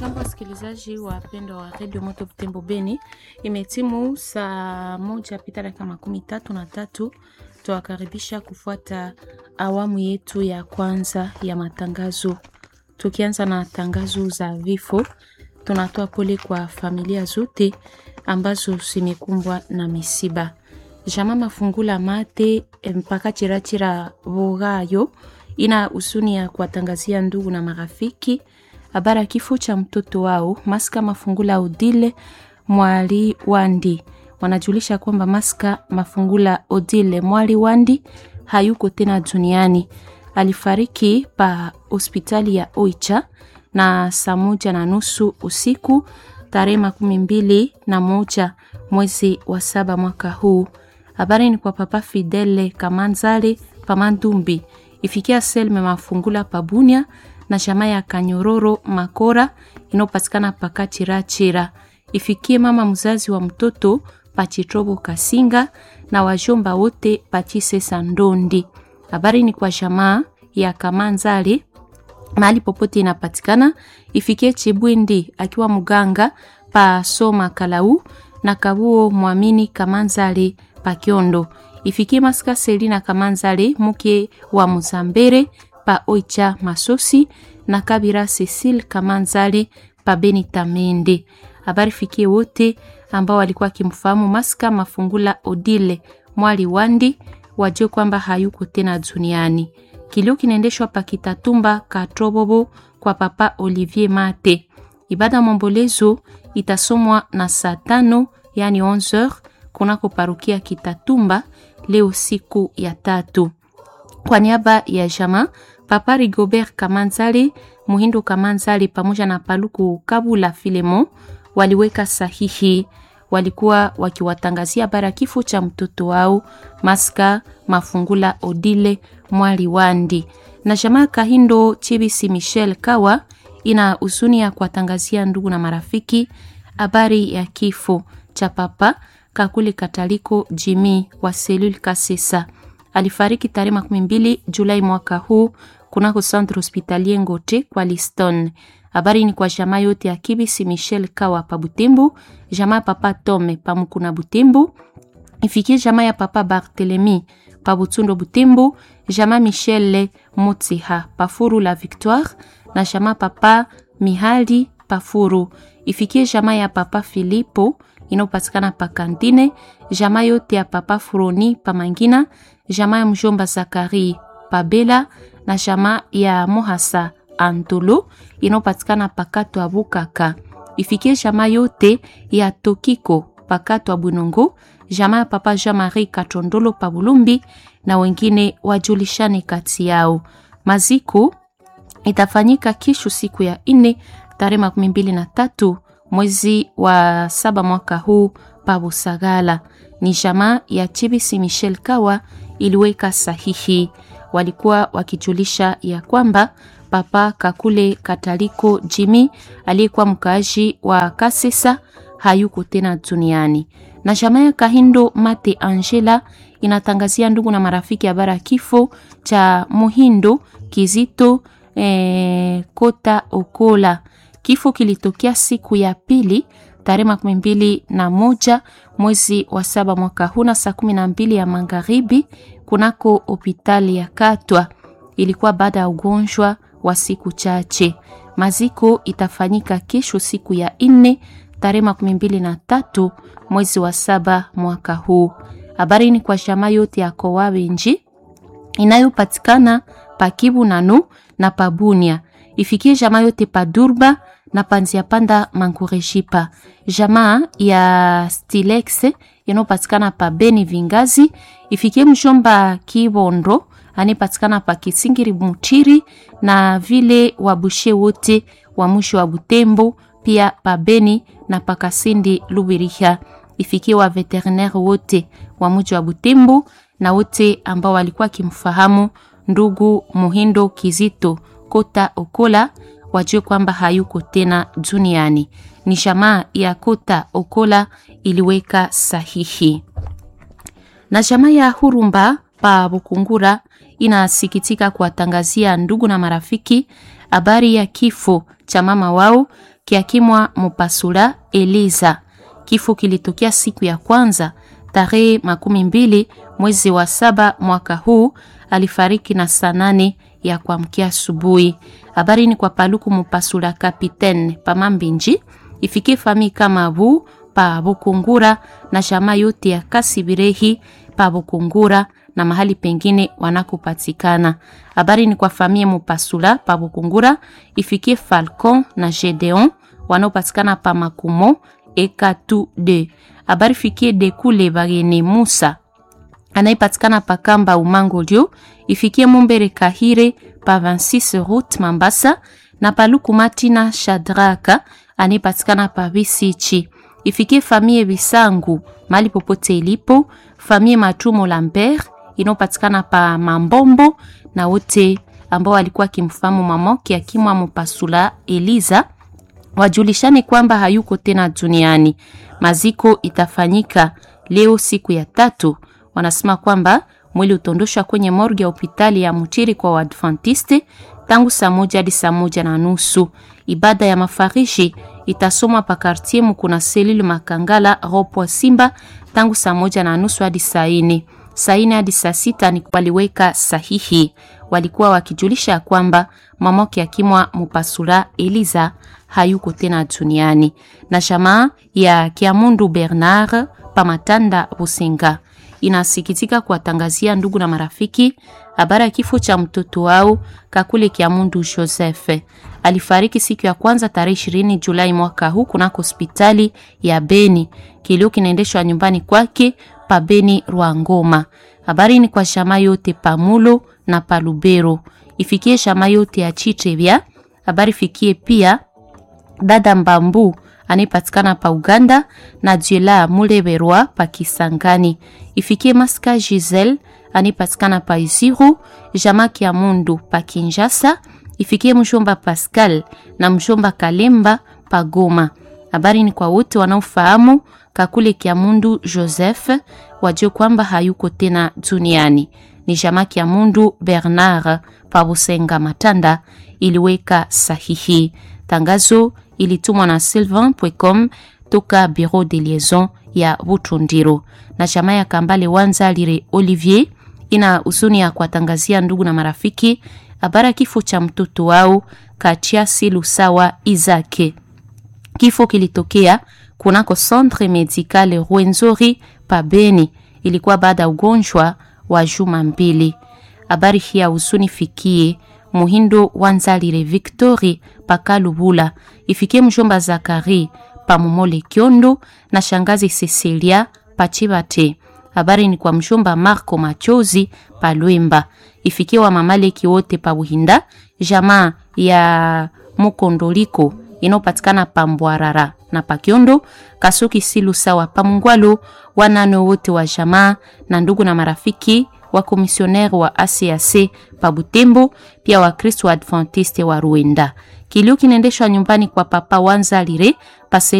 Jambo wasikilizaji wapendwa wa redio Moto Butembo Beni, imetimu saa moja pita dakika makumi tatu na tatu. Tuwakaribisha kufuata awamu yetu ya kwanza ya matangazo. Tukianza na tangazo za vifo, tunatoa pole kwa familia zote ambazo zimekumbwa na misiba. Jama Mafungula Mate mpaka Chirachira Vogayo ina husuni ya kuwatangazia ndugu na marafiki habari ya kifo cha mtoto wao Maska Mafungula Odile Mwali Wandi. Wanajulisha kwamba Maska Mafungula Odile Mwali Wandi hayuko tena duniani. Alifariki pa hospitali ya Oicha na saa moja na nusu usiku tarehe makumi mbili na moja mwezi wa saba mwaka huu. Habari ni kwa Papa Fidele Kamanzale Pamandumbi ifikia Selme Mafungula Pabunia na jamaa ya Kanyororo Makora inayopatikana Pakachirachira. Ifikie mama mzazi wa mtoto Pachitrobo Kasinga na wajomba wote Pachisesa Ndondi. Habari ni kwa jamaa ya Kamanzale mahali popote inapatikana. Ifikie Chibwindi akiwa mganga pa Soma Kalau na Kabuo Mwamini Kamanzale Pakiondo. Ifikie Maska Selina Kamanzale mke wa Muzambere pa Oicha Masosi na Kabira Cecil Kamanzale pa Beni Tamende. Habari fikie wote ambao walikuwa kimfahamu Maska Mafungula Odile Mwali Wandi wajue kwamba hayuko tena duniani. Kilio kinaendeshwa pa Kitatumba Katrobobo kwa Papa Olivier Mate. Ibada mombolezo itasomwa na saa tano yani 11h kunako parukia Kitatumba leo siku ya tatu. Kwa niaba ya jama Papa Rigobert Kamanzali, Muhindo Kamanzali pamoja na Paluku Kabula Filemo waliweka sahihi. Walikuwa wakiwatangazia bara kifo cha mtoto wao Maska Mafungula Odile Mwali Wandi. Na jamaa Kahindo Chibisi Michel Kawa ina huzuni ya kuwatangazia ndugu na marafiki habari ya kifo cha Papa Kakule Kataliko Jimi wa Selul Kasesa alifariki tarehe makumi mbili Julai mwaka huu kunako centre hospitalier Ngote kwa Liston. Habari ni kwa jamaa yote ya Kibisi Michel Kawa pa Butembo, jamaa ya papa Tome pa Mukuna Butembo, ifikie jamaa ya papa Barthelemy pa Butundo Butembo, jamaa Michel Motsiha pa Furu la Victoire na jamaa papa Mihali pa Furu, ifikie jamaa ya papa Filipo inayopatikana pa Kantine, jamaa yote ya papa Furoni pa Mangina, jamaa ya mjomba Zakari pa Bela na jamaa ya Mohasa Antolo inayopatikana pakato ya Bukaka. Ifikie jamaa yote ya Tokiko pakato ya Bunongo, jamaa ya papa Jean-Marie Katondolo pa Bulumbi na wengine wajulishane kati yao. Maziko itafanyika kesho siku ya nne tarehe makumi mbili na tatu mwezi wa saba mwaka huu pa Busagala. Ni jamaa ya Chibisi Michel Kawa iliweka sahihi. Walikuwa wakijulisha ya kwamba Papa Kakule Kataliko Jimi aliyekuwa mkaaji wa Kasesa hayuko tena duniani. Na jamaa ya Kahindo Mate Angela inatangazia ndugu na marafiki habari ya kifo cha Muhindo Kizito eh, Kota Okola. Kifo kilitokea siku ya pili tarehe makumi mbili na moja mwezi wa saba mwaka huu na saa kumi na mbili ya magharibi kunako hospitali ya Katwa. Ilikuwa baada ya ugonjwa wa siku chache. Maziko itafanyika kesho siku ya nne tarehe makumi mbili na tatu mwezi wa saba mwaka huu. Habari ni kwa shama yote ya Kowawenji inayopatikana pakibu nanu na pabunia ifikie jamaa yote pa Durba na panzia panda mankureshipa jamaa ya Stilex inayopatikana pa Beni Vingazi ifikie mshomba Kibondo anayepatikana pa Kisingiri Mutiri na vile wabushe wote wa mwisho wa Butembo pia pa Beni na pa Kasindi Lubiriha ifikie wa veterinaire wote wa mji wa Butembo na wote ambao walikuwa kimfahamu ndugu Muhindo Kizito Kota Okola wajue kwamba hayuko tena duniani. Ni jamaa ya Kota Okola iliweka sahihi. Na jamaa ya Hurumba pa Bukungura inasikitika kuwatangazia ndugu na marafiki habari ya kifo cha mama wao kiakimwa Mupasula Eliza. Kifo kilitokea siku ya kwanza tarehe makumi mbili mwezi wa saba mwaka huu. Alifariki na saa nane ya kuamkia asubuhi. Habari ni kwa Paluku Mupasula Kapitaine Pamambinji ifikie fami kama bu pa Bukungura na jamaa yote ya Kasibirehi pa Bukungura na mahali pengine wanakopatikana. Habari ni kwa famia Mupasula pa Bukungura ifikie Falcon na Gedeon wanaopatikana pa Makumo Ekatu de. Habari fikie Dekule Bagene Musa anayepatikana pa Kamba Umangolio ifikie Mumbere Kahire pa 26 route Mambasa na Paluku Matina Shadraka anayepatikana pa Bisichi ifikie famie Bisangu mali popote ilipo, famie Matumo Lambert inayopatikana pa Mambombo na wote ambao walikuwa kimfahamu mamoki akimwa Mupasula Eliza wajulishane kwamba hayuko tena duniani. Maziko itafanyika leo siku ya tatu. Wanasema kwamba mwili utondoshwa kwenye morgue ya hospitali ya Mutiri kwa Waadventiste tangu saa moja hadi saa moja na nusu. Ibada ya mafarishi itasomwa pa kartier Mukuna Selile Makangala Ropwa Simba tangu saa moja na nusu hadi saa ine. Saa ine hadi saa sita ni waliweka sahihi, walikuwa wakijulisha kwamba mamoke akimwa Mupasula Eliza hayuko tena duniani. Na jamaa ya Kiamundu Bernard Pamatanda Busenga inasikitika kuwatangazia ndugu na marafiki habari ya kifo cha mtoto wao Kakule Kiamundu Joseph. Alifariki siku ya kwanza tarehe 20 Julai mwaka huu kunako hospitali ya Beni. Kilio kinaendeshwa nyumbani kwake pa Beni Rwangoma. Habari ni kwa shama yote pamulo na palubero. Ifikie shama yote ya Chitebya. Habari fikie pia dada Mbambu anayepatikana pa Uganda na Jela Muleberwa pa Kisangani. Ifikie Maska Giselle anayepatikana pa Isiru, Jamaki ya Mundu pa Kinshasa. Ifikie mshomba Pascal na mshomba Kalemba pa Goma. Habari ni kwa wote wanaofahamu Kakule Kiamundu Joseph, wajue kwamba hayuko tena duniani. Ni Jamaki ya Mundu Bernard pa Busenga Matanda iliweka sahihi. Tangazo ilitumwa na sylvain.com toka bureau de liaison ya Butundiro na chama ya Kambale Wanza Lire Olivier ina huzuni ya kuwatangazia ndugu na marafiki habari kifo cha mtoto wao Kachiasi Lusawa Izake. Kifo kilitokea kunako Centre Medical Rwenzori Pabeni, ilikuwa baada ya ugonjwa wa juma mbili. Habari hii ya huzuni fikie Muhindo Wanzalire Victori Pakalubula, ifikie mjomba Zakari Pamumole Kiondo na shangazi Cecilia Pachibate. Habari ni kwa mjomba Marco Machozi Palwemba, ifikie wa mamaleki wote pa Buhinda, jamaa ya Mukondoliko inayopatikana pa Mbwarara na Pakiondo, Kasuki Silu sawa pa Mungwalo, wanano wote wa jamaa na ndugu na marafiki wa komisionere wa ACAC pa Butembo, pia Wakristo wa Adventiste wa Ruenda. Kilio kinaendeshwa nyumbani kwa Papa Wanzalire pase